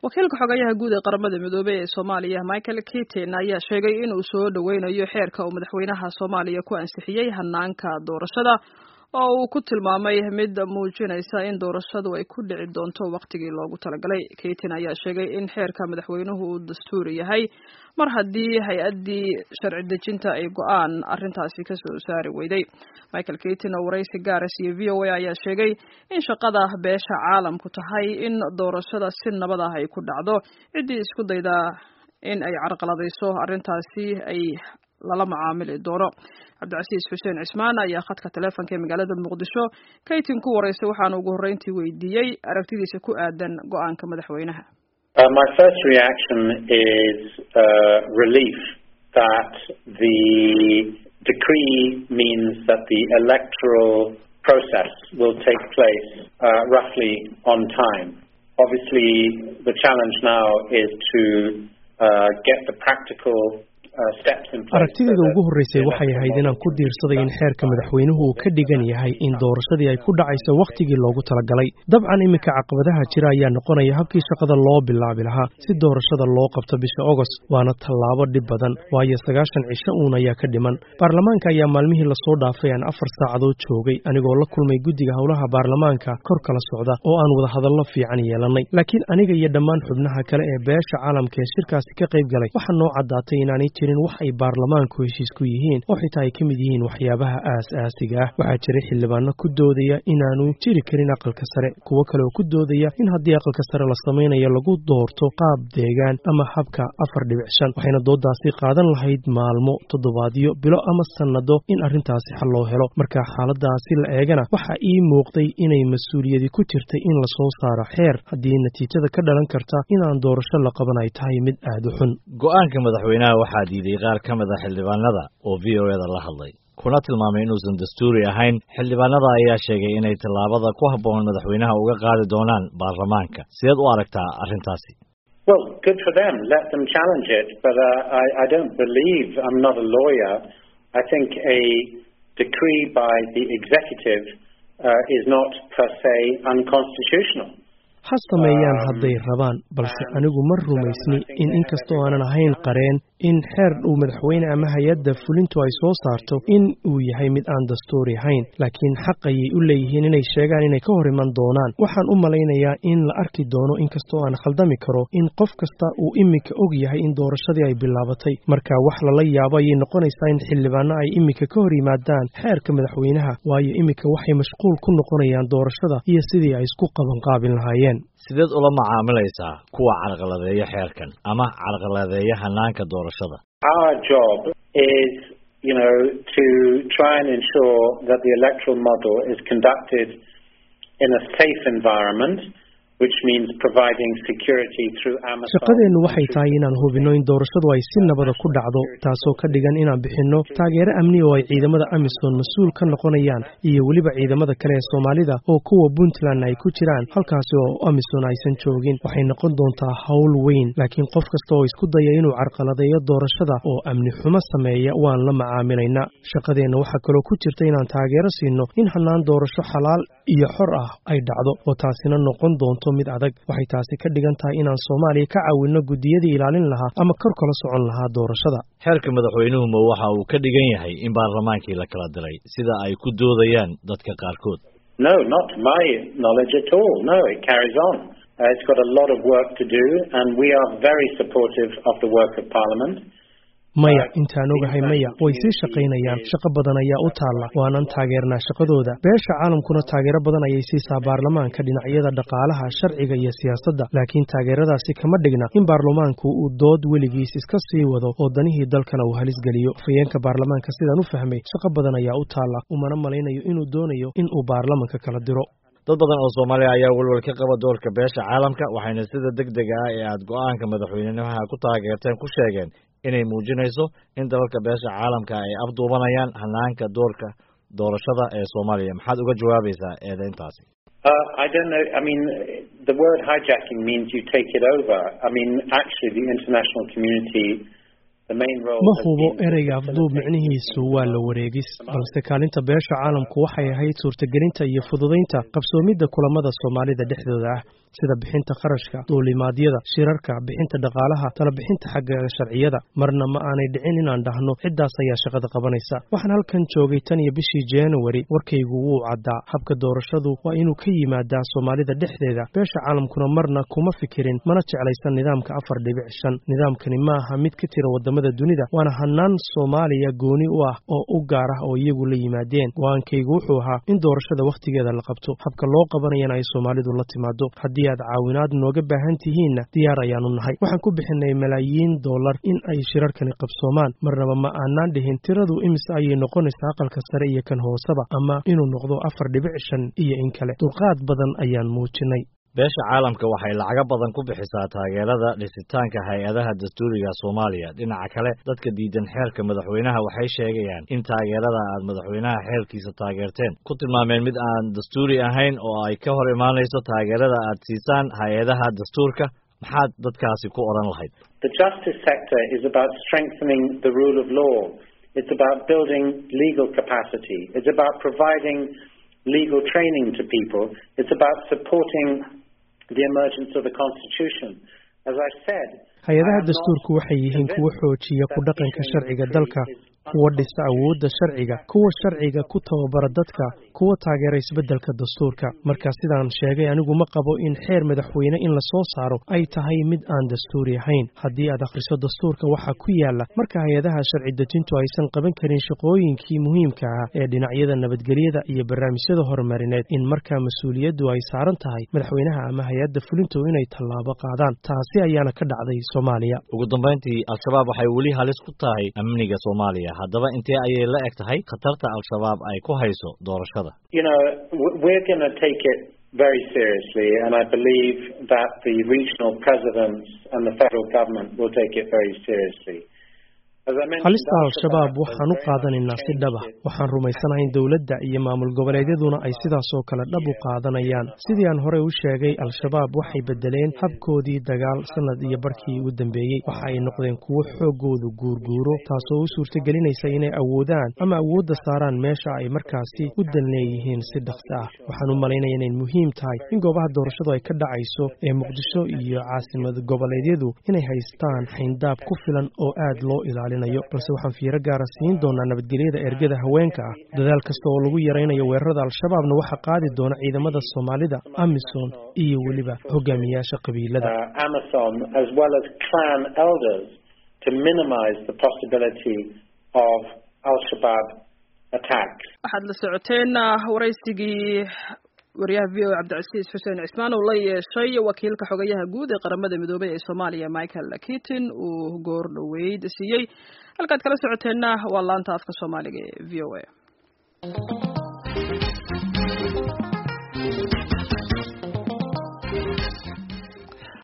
wakiilka xogayaha guud ee qaramada midoobey ee soomaaliya michael keatin ayaa sheegay inuu soo dhoweynayo xeerka uu madaxweynaha soomaaliya ku ansixiyey hanaanka doorashada oo uu ku tilmaamay mid muujinaysa in doorashadu ay ku dhici doonto wakhtigii loogu talagalay keatin ayaa sheegay in xeerka madaxweynuhu uu dastuuri yahay mar haddii hay-addii sharci dejinta ay go-aan arrintaasi kasoo saari weyday michael keatin oo waraysi gaaris iyo v o a ayaa sheegay in shaqada beesha caalamku tahay in doorashada si nabad ah ay ku dhacdo ciddii isku daydaa in ay carqaladayso arrintaasi ay lala macaamili doono cabdicasiis xuseen cismaan ayaa khadka taleefonka ee magaalada muqdisho kaytin ku waraysay waxaana ugu horreyntii weydiiyey aragtidiisa ku aadan go-aanka madaxweynaha Uh, my first reaction is uh, relief that the decree means that the electoral process will take place uh, roughly on time. Obviously, the challenge now is to get the practical aragtideeda ugu horreysay waxay ahayd inaan ku diirsaday in xeerka madaxweynuhu uu ka dhigan yahay in doorashadii ay ku dhacayso wakhtigii loogu talagalay dabcan iminka caqabadaha jira ayaa noqonaya habkii shaqada loo bilaabi lahaa si doorashada loo qabto bisha ogost waana tallaabo dhib badan waayo sagaashan cisho uun ayaa ka dhiman baarlamaanka ayaa maalmihii lasoo dhaafay aan afar saacadood joogay anigoo la kulmay guddiga howlaha baarlamaanka kor kala socda oo aan wada hadallo fiican yeelannay laakiin aniga iyo dhammaan xubnaha kale ee beesha caalamka ee shirkaasi ka qayb galay waxaa noo caddaatay inaanay jirin wax ay baarlamaanku heshiis ku yihiin oo xitaa ay ka mid yihiin waxyaabaha aas-aasiga ah waxaa jiray xildhibaano ku doodaya inaanu jiri karin aqalka sare kuwo kale oo ku doodaya in haddii aqalka sare la samaynayo lagu doorto qaab deegaan ama habka afar dhibic shan waxayna doodaasi qaadan lahayd maalmo toddobaadyo bilo ama sannado in arrintaasi xal loo helo marka xaaladaasi la eegana waxaa ii muuqday inay mas-uuliyadi ku jirtay in lasoo saaro xeer haddii natiijada ka dhalan karta inaan doorasho la qaban ay tahay mid aad u xun go-aanka madaxweynaha waxaa diiday qaar ka mid a xildhibaanada oo v o eda la hadlay kuna tilmaamay inuusan dastuuri ahayn xildhibaanada ayaa sheegay inay tallaabada ku habboon madaxweynaha uga qaadi doonaan baarlamaanka sideed u aragtaa arrintaasi Well, good for them. Let them challenge it. But uh, I, I don't believe, I'm not a lawyer, I think a decree by the executive uh, is not per se unconstitutional. ha sameeyaan hadday rabaan balse anigu ma rumaysni in inkastoo aanan ahayn qareen in xeer uu madaxweyne ama hay-adda fulintu ay soo saarto in uu yahay mid aan dastuuri ahayn laakiin xaq ayay u leeyihiin inay sheegaan inay ka hor iman doonaan waxaan u malaynayaa in la arki doono inkastoo aan khaldami karo in qof kasta uu iminka og yahay in doorashadii ay bilaabatay marka wax lala yaabo ayay noqonaysaa in xildhibaano ay iminka ka hor yimaadaan xeerka madaxweynaha waayo iminka waxay mashquul ku noqonayaan doorashada iyo sidii ay isku qabanqaabin lahaayeen sideed ula macaamilaysaa kuwa carqaladeeya xeerkan ama carqaladeeya hanaanka doorashada Our job is, you know, to try and ensure that the electoral model is conducted in a safe environment, which means providing security through Amazon. shaqadeennu waxay tahay inaan hubinno in doorashadu ay si nabada ku dhacdo taasoo ka dhigan inaan bixinno taageero amni oo ay ciidamada amisom mas-uul ka noqonayaan iyo weliba ciidamada kale ee soomaalida oo kuwa puntland ay ku jiraan halkaasi oo amisom aysan joogin waxay noqon doontaa howl weyn laakiin qof kasta oo isku daya inuu carqaladeeyo doorashada oo amni xumo sameeya waan la macaamilaynaa shaqadeenna waxaa kaloo ku jirta inaan taageero siino in hanaan doorasho xalaal iyo xor ah ay dhacdo oo taasina noqon doonto mid adag waxay taasi ka dhigan tahay inaan soomaaliya ka caawinno guddiyadii ilaalin lahaa ama kor kala socon lahaa doorashada xeerka madaxweynuhu ma waxa uu ka dhigan yahay in baarlamaankii la kala diray sida ay ku doodayaan dadka qaarkood No, not to my knowledge at all. No, it carries on. Uh, it's got a lot of work to do, and we are very supportive of the work of Parliament. maya intaan ogahay maya way sii shaqaynayaan shaqo badan ayaa u taalla waanan taageernaa shaqadooda beesha caalamkuna taageero badan ayay siisaa baarlamaanka dhinacyada dhaqaalaha sharciga iyo siyaasadda laakiin taageeradaasi kama dhigna in baarlamaanku uu dood weligiis iska sii wado oo danihii dalkana uu halis geliyo afhayeenka baarlamaanka sidaan u fahmay shaqo badan ayaa u taalla umana malaynayo inuu doonayo in uu baarlamanka kala diro dad badan oo soomaaliya ayaa welwel ka qaba doorka beesha caalamka waxayna sida deg dega ah ee aad go-aanka madaxweynaha ku taageerteen ku sheegeen inay muujinayso in dalalka beesha caalamka ay afduubanayaan hanaanka doorka doorashada ee soomaaliya maxaad uga jawaabaysaa eedeyntaasi Uh, I don't know. I mean, the word hijacking means you take it over. I mean, actually, the international community ma hubo ereyga afduub micnihiisu waa la wareegis balse kaalinta beesha caalamku waxay ahayd suurtagelinta iyo fududaynta qabsoomidda kulamada soomaalida dhexdooda ah sida bixinta kharashka duulimaadyada shirarka bixinta dhaqaalaha talabixinta xagga sharciyada marna ma aanay dhicin inaan dhahno ciddaas ayaa shaqada qabanaysa waxaan halkan joogay tan iyo bishii januari warkaygu wuu caddaa habka doorashadu waa inuu ka yimaadaa soomaalida dhexdeeda beesha caalamkuna marna kuma fikirin mana jeclaysan nidaamka afar dhibic shan nidaamkani ma aha mid ka tira wadamada dunida waana hanaan soomaaliya gooni u ah oo u gaar ah oo iyagu la yimaadeen go-aankaygu wuxuu ahaa in doorashada wakhtigeeda la qabto habka loo qabanayana ay soomaalidu la timaado haddii aad caawinaad nooga baahan tihiinna diyaar ayaanu nahay waxaan ku bixinay malaayiin dollar in ay shirarkani qabsoomaan marnaba ma aanaan dhihin tiradu imise ayay noqonaysaa aqalka sare iyo kan hooseba ama inuu noqdo afar dhibic shan iyo in kale dulqaad badan ayaan muujinay beesha caalamka waxay lacago badan ku bixisaa taageerada dhisitaanka hay-adaha dastuuriga soomaaliya dhinaca kale dadka diidan xeerka madaxweynaha waxay sheegayaan in taageerada aad madaxweynaha xeerkiisa taageerteen ku tilmaameen mid aan dastuuri ahayn oo ay ka hor imaanayso taageerada aad siisaan hay-adaha dastuurka maxaad dadkaasi ku odhan lahayd The justice sector is about strengthening the rule of law. It's about building legal capacity. It's about providing legal training to people. It's about supporting the emergence of the Constitution. As I said, hay-adaha dastuurku waxay yihiin kuwa xoojiya ku dhaqanka sharciga dalka kuwa dhisa awoodda sharciga kuwa sharciga ku tababara dadka kuwa taageera isbeddelka dastuurka marka sidaan sheegay anigu ma qabo in xeer madaxweyne in la soo saaro ay tahay mid aan dastuuri ahayn haddii aad akhriso dastuurka waxaa ku yaala marka hay-adaha sharci dejintu aysan qaban karin shaqooyinkii muhiimka ah ee dhinacyada nabadgelyada iyo barnaamijyada horumarineed in markaa mas-uuliyaddu ay saaran tahay madaxweynaha ama hay-adda fulintu inay tallaabo qaadaan taasi ayaana ka dhacday soomaaliya ugu dambayntii al-shabaab waxay weli halis ku tahay amniga soomaaliya haddaba intee ayay la eg tahay khatarta al-shabaab ay ku hayso doorashada you know, we're going to take it very seriously, and I believe that the regional presidents and the federal government will take it very seriously. halista al-shabaab waxaan u qaadanaynaa si dhab ah waxaan rumaysanahay in dowladda iyo maamul goboleedyaduna ay sidaasoo kale dhab u qaadanayaan sidii aan horey u sheegay al-shabaab waxay bedeleen habkoodii dagaal sanad iyo barkii u dambeeyey waxa ay noqdeen kuwo xooggoodu guurguuro taasoo u suurtagelinaysa inay awoodaan ama awoodda saaraan meesha ay markaasi u dan leeyihiin si dhaqsi ah waxaan u malaynaya inay muhiim tahay in goobaha doorashadu ay ka dhacayso ee muqdisho iyo caasimad goboleedyadu inay haystaan xayndaab ku filan oo aad loo ilaaliyo balse waxaan fiiro gaara siin doonaa nabadgelyada ergada haweenka ah dadaal kasta oo lagu yaraynayo weerarada al-shabaabna waxaa qaadi doona ciidamada soomaalida amisom iyo weliba hogaamiyaasha qabiilada Amazon as well as clan elders to minimize the possibility of al-Shabaab attacks. waxaad la socoteen waraysigii wariyaha v o cabdicasiis xuseen cismaan uu la yeeshay wakiilka xogayaha guud ee qaramada midoobay ee soomaaliya michael kitin uu goor dhoweyd siiyey halkaad kala socoteenna waa laanta afka soomaaliga ee v o a